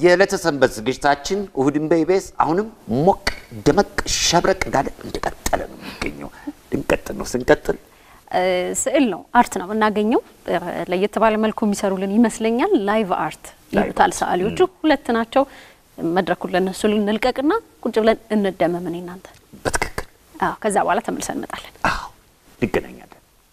የዕለተ ሰንበት ዝግጅታችን እሁድን በኢቢኤስ አሁንም ሞቅ ደመቅ ሸብረቅ እንዳለ እንደቀጠለ ነው የሚገኘው። ልንቀጥል ነው። ስንቀጥል ስዕል ነው አርት ነው የምናገኘው። ለየት ባለ መልኩ የሚሰሩልን ይመስለኛል። ላይቭ አርት ይሉታል ሰዓሊዎቹ። ሁለት ናቸው። መድረኩን ለነሱ ልንልቀቅና ቁጭ ብለን እንደመም እኔ እናንተ። በትክክል አዎ፣ ከዛ በኋላ ተመልሰን እንመጣለን። አዎ፣ እንገናኛለን።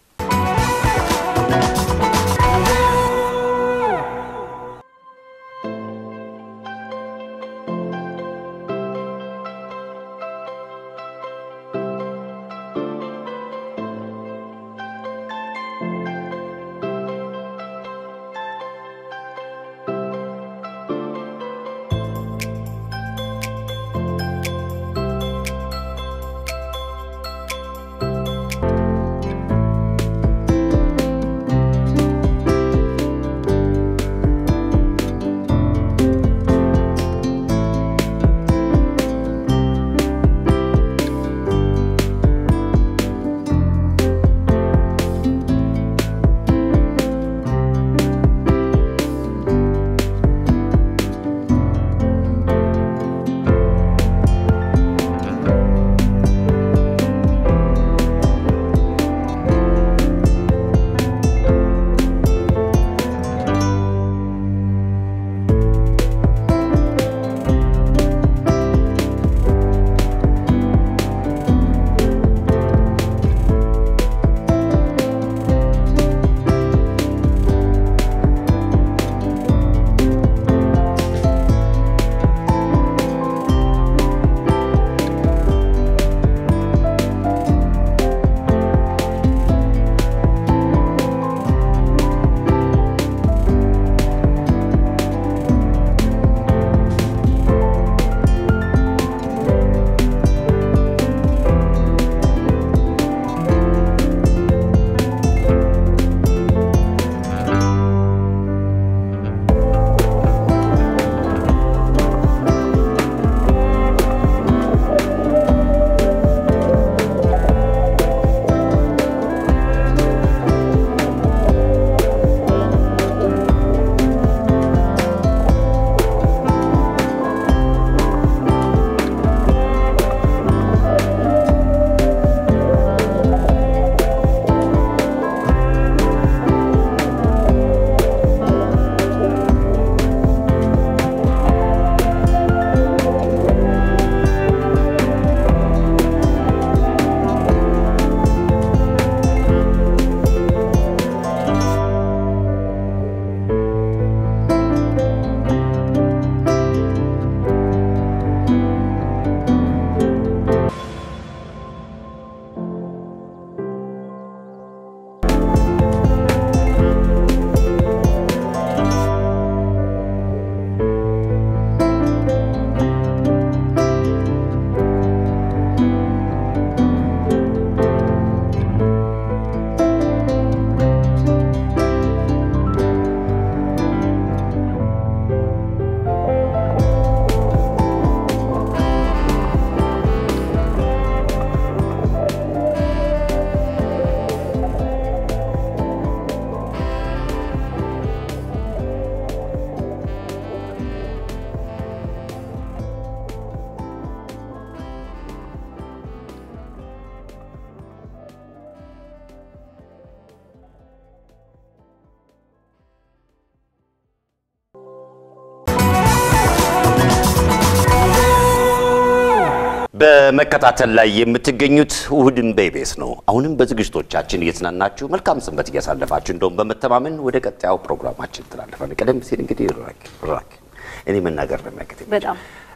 በመከታተል ላይ የምትገኙት እሁድን በኢቢኤስ ነው። አሁንም በዝግጅቶቻችን እየተዝናናችሁ መልካም ሰንበት እያሳለፋችሁ እንደውም በመተማመን ወደ ቀጣዩ ፕሮግራማችን ትላለፋል። ቀደም ሲል እንግዲህ ራክ ራክ እኔ መናገር ነው የሚያቅተኝ በጣም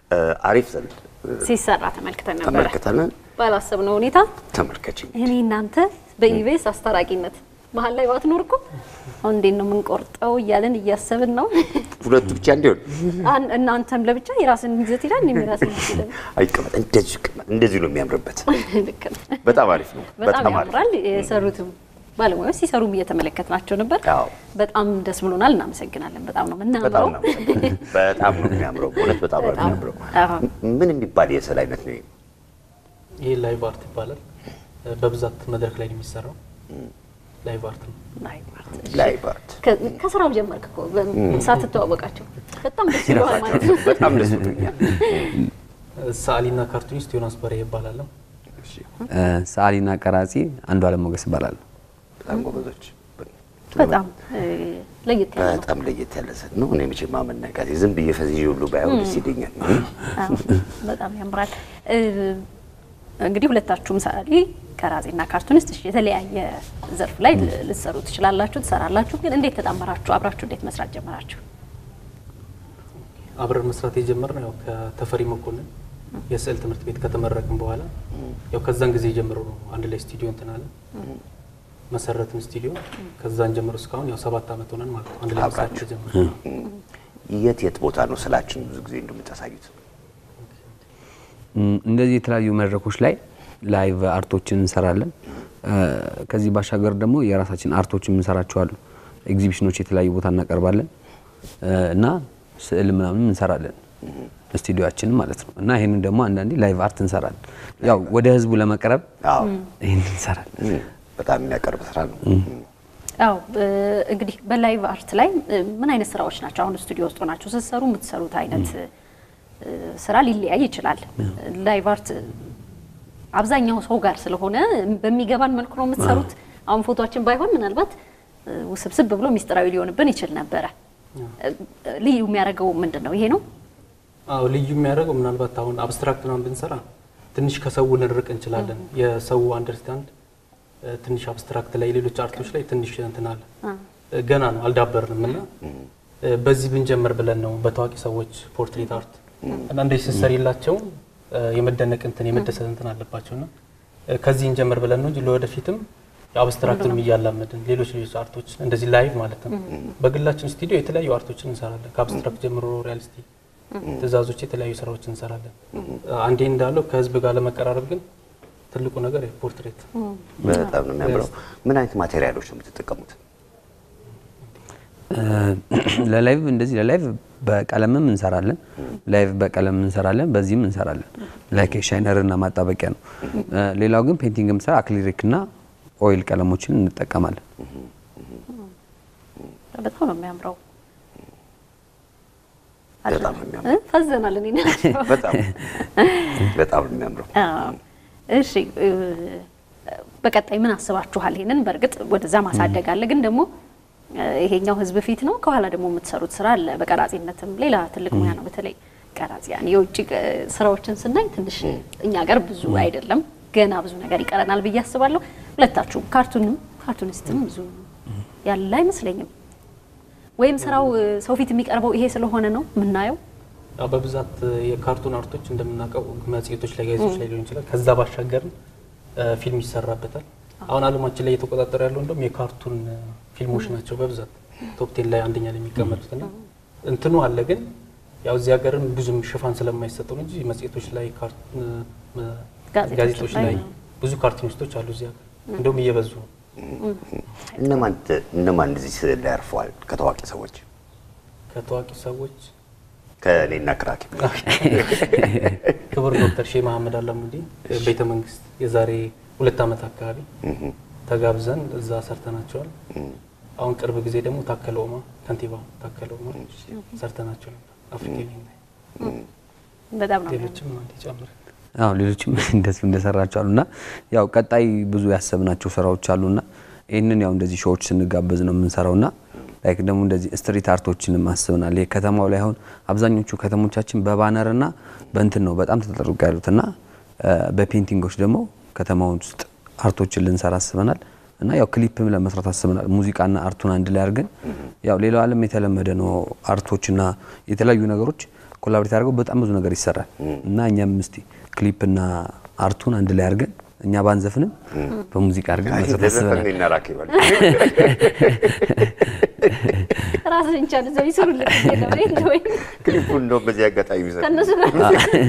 አሪፍ ዘንድ ሲሰራ ተመልክተን ነበረ። ተመልክተን ባላሰብነው ሁኔታ ተመልከች እኔ እናንተ በኢቢኤስ አስታራቂነት መሀል ላይ ባትኖር እኮ አሁን እንዴት ነው የምንቆርጠው እያለን እያሰብን ነው። ሁለቱ ብቻ እንዲሆን አን- እናንተም ለብቻ የራስን ይዘት ይላል፣ እኔም የራስን ይዘት ይላል። አይቀመጥ እንደዚህ ይቀመጥ። እንደዚህ ነው የሚያምርበት። ልክ ነው። በጣም አሪፍ ነው። በጣም አሪፍ ያምራል። የሰሩትም ባለሙያዎች ሲሰሩም እየተመለከትናቸው ነበር። አዎ። በጣም ደስ ብሎናል። እናመሰግናለን። በጣም ነው በጣም የምናምረው። ነው በጣም ነው የሚያምረው። በእውነት በጣም ነው በጣም። የሚያምረው። አዎ። ምን የሚባል የስዕል አይነት ነው? ይሄ? ይሄ ላይቭ አርት ይባላል። በብዛት መድረክ ላይ ነው የሚሰራው። ላይቭ አርት ነው። ላይቭ አርት። ላይቭ አርት ከ- ከስራው ጀመርክ እኮ በ- ሳትተዋወቃቸው በጣም ደስ ይለዋል ማለት ነው። በጣም ደስ ብሎኛል። ሰዓሊና ካርቱኒስት ዮናስ በሬ ይባላለሁ። ሰዓሊና ቀራጺ አንዱ አለም ሞገስ ይባላል። በጣም ጎበዞች። በጣም እ፣ ለየት ያለ ነው። በጣም ለየት ያለ ሰት ነው። እኔ መቼም ማመናጋት ዝም ብዬ ፈዝዤ ሁሉ ባየው ደስ ይለኛል። አዎ፣ በጣም ያምራል። እ፣ እንግዲህ ሁለታችሁም ሰዓሊ ቀራጺና ካርቱኒስት እሺ፣ የተለያየ ዘርፍ ላይ ል- ልትሰሩ ትችላላችሁ፣ ትሰራላችሁ። ግን እንዴት ተጣመራችሁ? አብራችሁ እንዴት መስራት ጀመራችሁ? አብረን መስራት የጀመርነው ያው ከተፈሪ መኮንን የስዕል ትምህርት ቤት ከተመረቅን በኋላ ያው ከዛን ጊዜ ጀምሮ ነው አንድ ላይ ስቱዲዮ እንትን አለ መሰረትን ስቱዲዮ። ከዛን ጀምሮ እስካሁን ያው ሰባት ዓመት ሆነን ማለት ነው አንድ ላይ መስራት አብራችሁ። ተጀመረ። የት የት ቦታ ነው ስላችን ብዙ ጊዜ እንደምታሳዩት? እም፣ እንደዚህ የተለያዩ መድረኮች ላይ ላይቭ አርቶችን እንሰራለን። እ፣ ከዚህ ባሻገር ደግሞ የራሳችን አርቶችን እንሰራቸው አሉ። ኤግዚቢሽኖች የተለያዩ ቦታ እናቀርባለን እ፣ እና ስዕል ምናምን እንሰራለን ስቱዲዮችን ማለት ነው። እና ይህንን ደግሞ አንዳንዴ ላይቭ አርት እንሰራለን። ያው ወደ ህዝቡ ለመቅረብ አዎ ይህን እንሰራለን። እም፣ በጣም የሚያቀርብ ስራ ነው። አዎ እ፣ እንግዲህ በላይቭ አርት ላይ እ፣ ምን አይነት ስራዎች ናቸው አሁን ስቱዲዮ ውስጥ ሆናችሁ ስትሰሩ የምትሰሩት አይነት እ፣ ስራ ሊለያይ ይችላል። ላይቭ አርት አብዛኛው ሰው ጋር ስለሆነ በሚገባን መልኩ ነው የምትሰሩት። አሁን ፎቶችን ባይሆን ምናልባት እ፣ ውስብስብ ብሎ ሚስጥራዊ ሊሆንብን ይችል ነበረ። እ፣ ልዩ የሚያደርገው ምንድን ነው? ይሄ ነው። አዎ ልዩ የሚያደርገው ምናልባት አሁን አብስትራክት ምናምን ብንሰራ ትንሽ ከሰው ልንርቅ እንችላለን። የሰው አንደርስታንድ ትንሽ አብስትራክት ላይ ሌሎች አርቶች ላይ ትንሽ እንትን አለ እ፣ ገና ነው አልዳበርንም እና እ፣ በዚህ ብንጀምር ብለን ነው በታዋቂ ሰዎች ፖርትሬት አርት እና እንደዚህ ስትሰሪላቸው እ፣ የመደነቅ እንትን የመደሰት እንትን አለባቸው እና እ፣ ከዚህ እንጀምር ብለን ነው እንጂ ለወደፊትም የአብስትራክቱንም እያላመድን ሌሎች ሌሎች አርቶች እንደዚህ ላይቭ ማለት ነው። በግላችን ስቱዲዮ የተለያዩ አርቶችን እንሰራለን ከአብስትራክት ጀምሮ ሪያሊስቲ ትእዛዞች የተለያዩ ስራዎችን እንሰራለን። አንዴ እንዳለው ከህዝብ ጋር ለመቀራረብ ግን ትልቁ ነገር ፖርትሬት በጣም ነው የሚያምረው። ምን አይነት ማቴሪያሎች ነው የምትጠቀሙት? እ፣ ለላይቭ እንደዚህ ለላይቭ በቀለምም እንሰራለን። ላይቭ በቀለም እንሰራለን፣ በዚህም እንሰራለን። ላይክ ሻይነር እና ማጣበቂያ ነው። እ፣ ሌላው ግን ፔንቲንግ ምሰራ አክሊሪክ እና ኦይል ቀለሞችን እንጠቀማለን። በጣም ነው የሚያምረው። በጣም ነው የሚያምረው። እ? ፈዘናል እኔ ናቸው። በጣም በጣም ነው የሚያምረው። አዎ። እሺ እ፣ በቀጣይ ምን አስባችኋል? ይሄንን በእርግጥ ወደዛ ማሳደግ አለ፣ ግን ደግሞ እ፣ ይሄኛው ህዝብ ፊት ነው። ከኋላ ደግሞ የምትሰሩት ስራ አለ። በቀራጺነትም ሌላ ትልቅ ሙያ ነው። በተለይ ቀራጺያን የውጭ እ፣ ስራዎችን ስናይ ትንሽ እኛ ሀገር ብዙ አይደለም፣ ገና ብዙ ነገር ይቀረናል ብዬ አስባለሁ። ሁለታችሁም ካርቱንም ካርቱኒስትም ብዙ ያለ አይመስለኝም። ወይም ስራው እ፣ ሰው ፊት የሚቀርበው ይሄ ስለሆነ ነው የምናየው። ያው በብዛት የካርቱን አርቶች እንደምናውቀው መጽሔቶች ላይ ጋዜጦች ላይ ሊሆን ይችላል። ከዛ ባሻገርም እ፣ ፊልም ይሰራበታል። አሁን አለማችን ላይ እየተቆጣጠረ ያለው እንደውም የካርቱን እ፣ ፊልሞች ናቸው በብዛት ቶፕቴን ላይ አንደኛ ላይ የሚቀመጡት እና እንትኑ አለ ግን ያው እዚህ ሀገርም ብዙም ሽፋን ስለማይሰጠው ነው እንጂ መጽሔቶች ላይ ካርት- እ፣ መ- ጋዜጦች ጋዜጦች ላይ ላይ ብዙ ካርቱኒስቶች አሉ እዚህ ሀገር እንደውም እየበዙ ነው። እነማን እነማን እዚህ ስዕል ላይ ያርፈዋል? ከታዋቂ ሰዎች ከታዋቂ ሰዎች ከእኔና ክራኪ ክቡር ዶክተር ሼህ መሐመድ አላሙዲ ቤተ መንግስት የዛሬ ሁለት ዓመት አካባቢ ተጋብዘን እዛ ሰርተናቸዋል። አሁን ቅርብ ጊዜ ደግሞ ታከለ ኡማ ከንቲባ ታከለ ኡማ ሰርተናቸው ነበር። አፍሪካ በጣም ነው የሚያምረው። ሌሎችም አንድ ጨምር አዎ ሌሎችም እንደዚሁ እንደሰራቸው አሉና ያው ቀጣይ ብዙ ያሰብናቸው ስራዎች አሉና ይህንን ያው እንደዚህ ሾዎች ስንጋበዝ ነው የምንሰራውና ላይክ ደግሞ እንደዚህ ስትሪት አርቶችንም አስብናል። ይሄ ከተማው ላይ አሁን አብዛኞቹ ከተሞቻችን በባነርና በእንትን ነው በጣም ተጠርቀ ያሉትና በፔንቲንጎች ደግሞ ከተማውን ውስጥ አርቶችን ልንሰራ አስበናል እና ያው ክሊፕም ለመስራት አስበናል። ሙዚቃና አርቱን አንድ ላይ አድርገን ያው ሌላው ዓለም የተለመደ ነው አርቶችና የተለያዩ ነገሮች ኮላብሬት አድርገው በጣም ብዙ ነገር ይሰራል እና እኛም እስቲ ክሊፕና አርቱን አንድ ላይ አድርገን እኛ ባንዘፍንም በሙዚቃ አድርገን መስራት አስበናል። እኔና ራኪ ይበል። ራስን ቻል እዛው ይስሩልን ነው ወይ ክሊፑን እንደው በዚህ አጋጣሚ ይዘን ከነሱ ጋር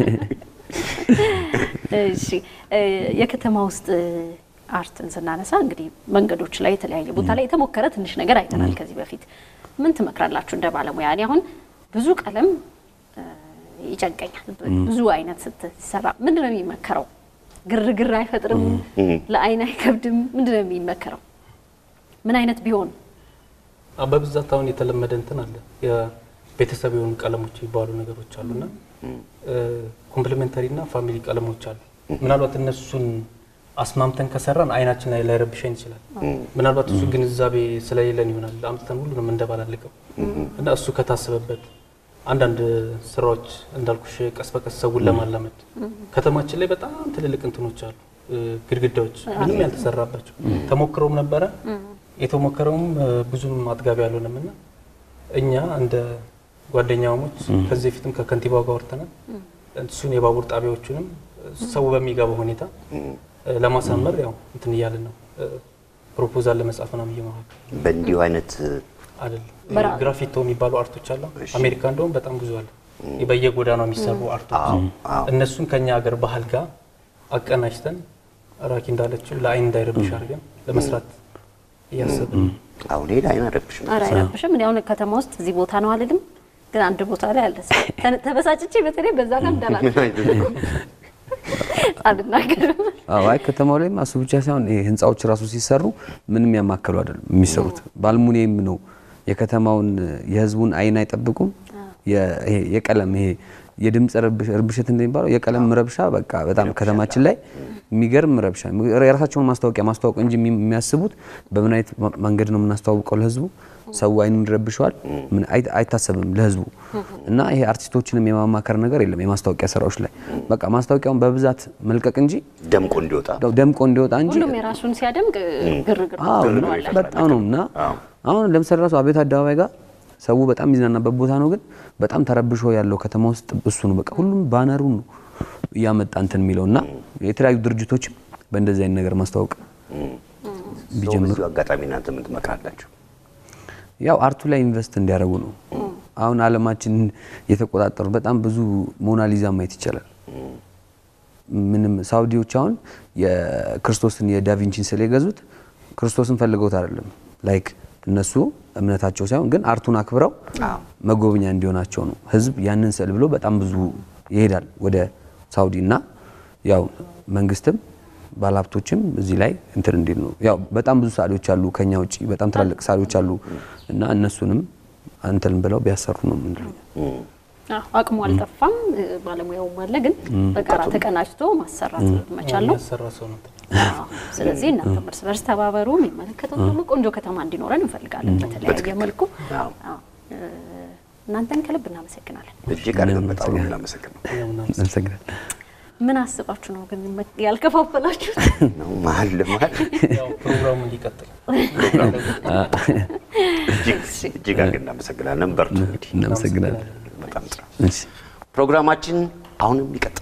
እሺ እ የከተማ ውስጥ አርትን ስናነሳ እንግዲህ መንገዶች ላይ የተለያየ ቦታ ላይ የተሞከረ ትንሽ ነገር አይተናል ከዚህ በፊት። ምን ትመክራላችሁ እንደ ባለሙያ? እኔ አሁን ብዙ ቀለም እ ይጨንቀኛል። ብዙ አይነት ስትሰራ ምንድን ነው የሚመከረው? ግርግር አይፈጥርም? ለአይን አይከብድም? ምንድን ነው የሚመከረው? ምን አይነት ቢሆን አዎ፣ በብዛት አሁን የተለመደ እንትን አለ የ- ቤተሰብ የሆኑ ቀለሞች የሚባሉ ነገሮች አሉና ኮምፕሊሜንተሪ እና ፋሚሊ ቀለሞች አሉ። ምናልባት እነሱን አስማምተን ከሰራን አይናችን ላይ ላይረብሸን ይችላል። ምናልባት እሱ ግንዛቤ ስለሌለን ይሆናል አምጥተን ሁሉንም እንደባላልቀው እና እሱ ከታሰበበት አንዳንድ ስራዎች እንዳልኩሽ ቀስ በቀስ ሰውን ለማላመድ ከተማችን ላይ በጣም ትልልቅ እንትኖች አሉ፣ ግድግዳዎች ምንም ያልተሰራባቸው ተሞክረውም ነበረ። የተሞከረውም ብዙም አጥጋቢ አልሆነም እና እኛ እንደ ጓደኛሞች ከዚህ በፊትም ከከንቲባው ጋር ወርተናል። እሱን የባቡር ጣቢያዎቹንም ሰው በሚገባው ሁኔታ ለማሳመር ያው እንትን እያለን ነው። ፕሮፖዛል ለመጻፍ ምናምን እየመካከል በእንዲሁ አይነት አይደለም። ግራፊቶ የሚባሉ አርቶች አሉ። አሜሪካ እንደውም በጣም ብዙ አለ። በየጎዳናው የሚሰሩ አርቶች እነሱን ከኛ ሀገር ባህል ጋር አቀናጅተን ራኪ እንዳለችው ለአይን እንዳይረብሽ አድርገን ለመስራት እያሰብን ነው። አሁን ሄድ አይን አረብሽም ኧረ አይረብሽም። እኔ አሁን ከተማ ውስጥ እዚህ ቦታ ነው አልልም፣ ግን አንድ ቦታ ላይ አለ። ተ- ተበሳጭቼ በተለይ በዛ ጋር እንዳላ አልናገርም። አዎ አይ ከተማው ላይም እሱ ብቻ ሳይሆን ይሄ ህንፃዎች ራሱ ሲሰሩ ምንም ያማከሉ አይደለም የሚሰሩት። በአልሙኒየም ነው የከተማውን የህዝቡን አይን አይጠብቁም። የ- ይሄ የቀለም ይሄ የድምፅ ረብሽ- ርብሸት እንደሚባለው የቀለም ረብሻ በቃ በጣም ከተማችን ላይ የሚገርም ረብሻ የራሳቸውን ማስታወቂያ ማስተዋወቅ እንጂ የሚ- የሚያስቡት በምን አይነት ማ- መንገድ ነው የምናስተዋውቀው ለህዝቡ ሰው አይኑን ይረብሸዋል ምን አይ- አይታሰብም ለህዝቡ እና ይሄ አርቲስቶችንም የማማከር ነገር የለም የማስታወቂያ ስራዎች ላይ በቃ ማስታወቂያውን በብዛት መልቀቅ እንጂ ደምቆ እንዲወጣ ያው ደምቆ እንዲወጣ እንጂ ሁሉም የራሱን ሲያደምቅ ግርግር አዎ ግርግር እና ይፈጥራል። በጣም ነው እና አዎ። አሁን ለምሳሌ ራሱ አቤት አደባባይ ጋር ሰው በጣም የሚዝናናበት ቦታ ነው፣ ግን በጣም ተረብሾ ያለው ከተማ ውስጥ እሱ ነው። በቃ ሁሉም ባነሩን ነው እያመጣ እንትን የሚለው እና የተለያዩ ድርጅቶችም በእንደዚህ አይነት ነገር ማስተዋወቅ ሰው ቢጀምሩ በዚሁ አጋጣሚ እናንተ ምን ትመክራላችሁ? ያው አርቱ ላይ ኢንቨስት እንዲያደርጉ ነው። አሁን አለማችን የተቆጣጠሩ በጣም ብዙ ሞናሊዛ ማየት ይቻላል። ምንም ሳውዲዎች አሁን የክርስቶስን የዳቪንቺን ስዕል የገዙት ክርስቶስን ፈልገውት አይደለም። ላይክ እነሱ እምነታቸው ሳይሆን ግን አርቱን አክብረው መጎብኛ እንዲሆናቸው ነው። ህዝብ ያንን ስዕል ብሎ በጣም ብዙ ይሄዳል ወደ ሳውዲ እና ያው መንግስትም ባለሀብቶችም እዚህ ላይ እንትን እንዲል ነው። ያው በጣም ብዙ ሰዓሊዎች አሉ ከኛ ውጭ በጣም ትላልቅ ሰዓሊዎች አሉ እና እነሱንም እንትን ብለው ቢያሰሩ ነው የምንለው። አዎ፣ አቅሙ አልጠፋም፣ ባለሙያውም አለ። ግን በጋራ ተቀናጅቶ ማሰራት መቻል ነው። የሚያሰራ ሰው ነው። አዎ። ስለዚህ እናንተ እርስ በርስ ተባበሩ። የሚመለከተው ደግሞ ቆንጆ ከተማ እንዲኖረን እንፈልጋለን በተለያየ መልኩ። አዎ። አዎ። እ፣ እናንተን ከልብ እናመሰግናለን። እጅግ አድርገን በጣም ነው የምናመሰግነው። እኛም እናመሰግናለን። እናመሰግናለን። ምን አስባችሁ ነው ግን ያልከፋፈላችሁት? ነው መሀል ለመሀል ያው ፕሮግራሙ እንዲቀጥል እጅግ እጅግ አድርገን እናመሰግናለን። በርቱ እንግዲህ እናመሰግናለን። በጣም ጥሩ። እሺ ፕሮግራማችን አሁንም ይቀጥላል።